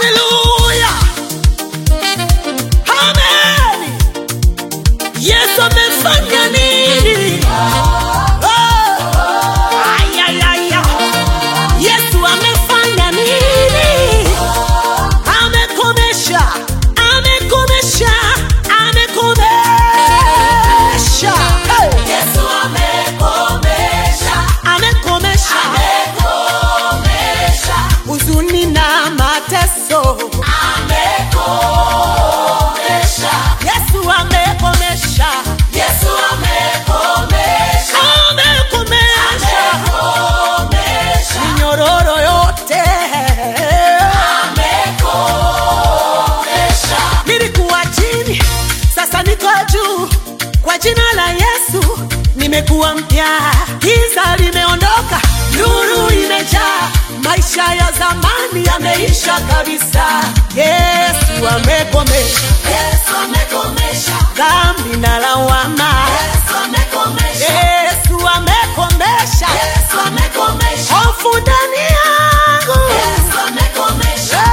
haleluya amen yesu amefanya nini Oh, ay, ay, ay, ay. yesu amefanya nini amekomesha amekomesha amekomesha Hey! Yesu amekomesha, amekomesha amekomesha, huzuni na mateso amekomesha. yesu amekomesha Yesu amekomesha, amekomesha amekomesha, minyororo yote amekomesha. nilikuwa chini sasa niko juu kwa jina la yesu nimekuwa mpya giza limeondoka nuru imejaa maisha ya zamani yameisha kabisa yesu amekomesha Yesu amekomesha, dhambi na lawama Yesu amekomesha, yesu amekomesha Yesu amekomesha, hofu ndani yangu Yesu amekomesha.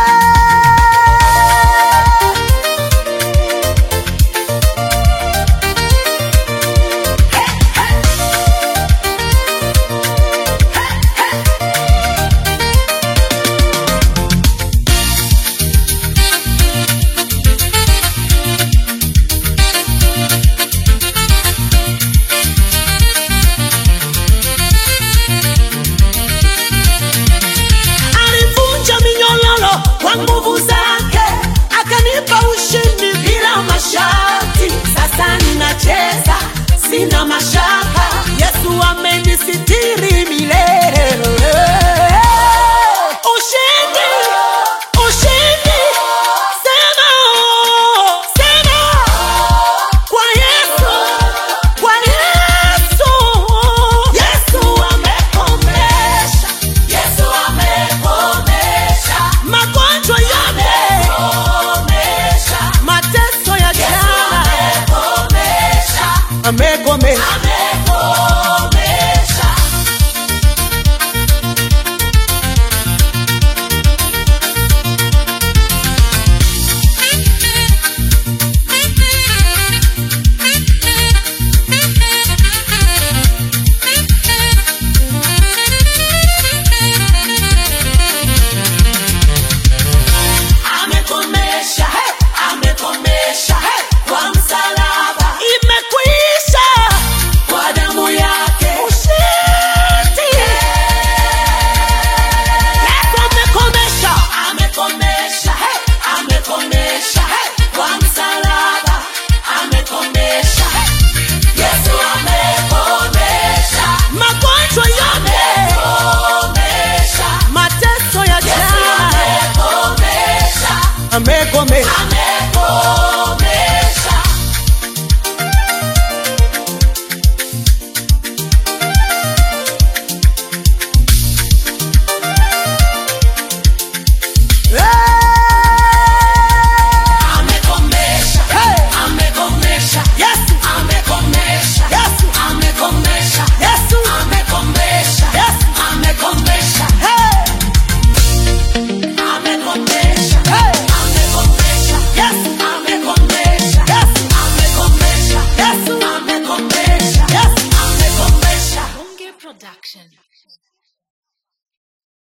alivunja minyololo kwa nguvu zake akanipa ushindi bila masharti sasa ninacheza sina mashaka yesu amenisiti